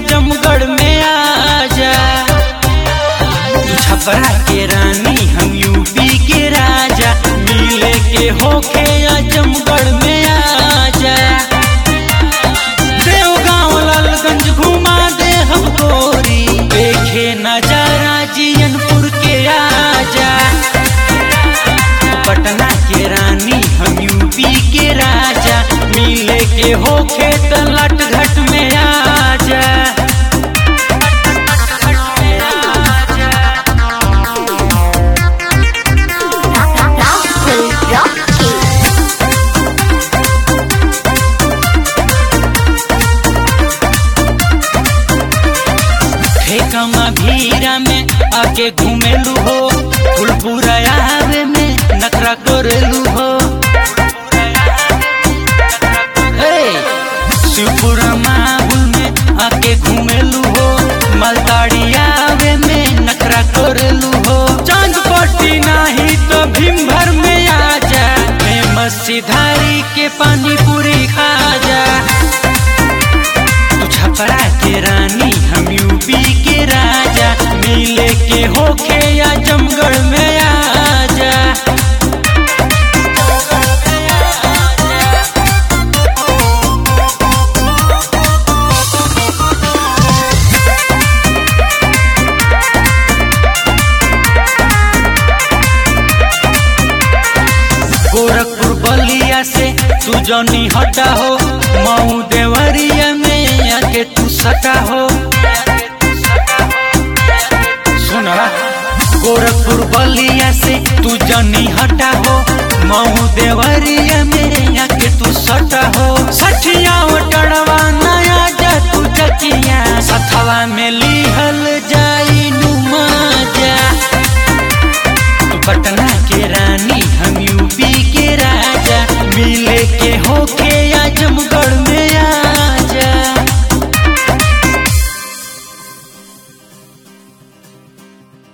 आजमगढ़ में आजा तू छपरा के रानी हम यूपी के राजा मिले के होके आजमगढ़ में आजा देवगांव लालगंज घुमा दे हम गोरी देखे नजारा जियनपुर के आजा पटना के रानी हम यूपी के राजा मिले के होके त लट घट में आजा Rahul Rocky. फेकमा भीरा में आके घूमेलू हो फुलपुरा आवे में नखरा करेलू हो हे, शिवपुरा माहुल में आके घूमेलू हो मलताड़ी आवे में नखरा करेलू हो चांद पट्टी नाही तो भीम भर में आजा फेमस सिधारी के पानी पूरी खा जा तू छपरा के रानी हम यूपी के राजा मिले के होके आजमगढ़ में आजा गोरखपुर बलिया से तू जनी हटा हो मऊ देवरिया में आके तू सटा हो सुना गोरखपुर बलिया से तू जनी हटा हो मऊ देवरिया में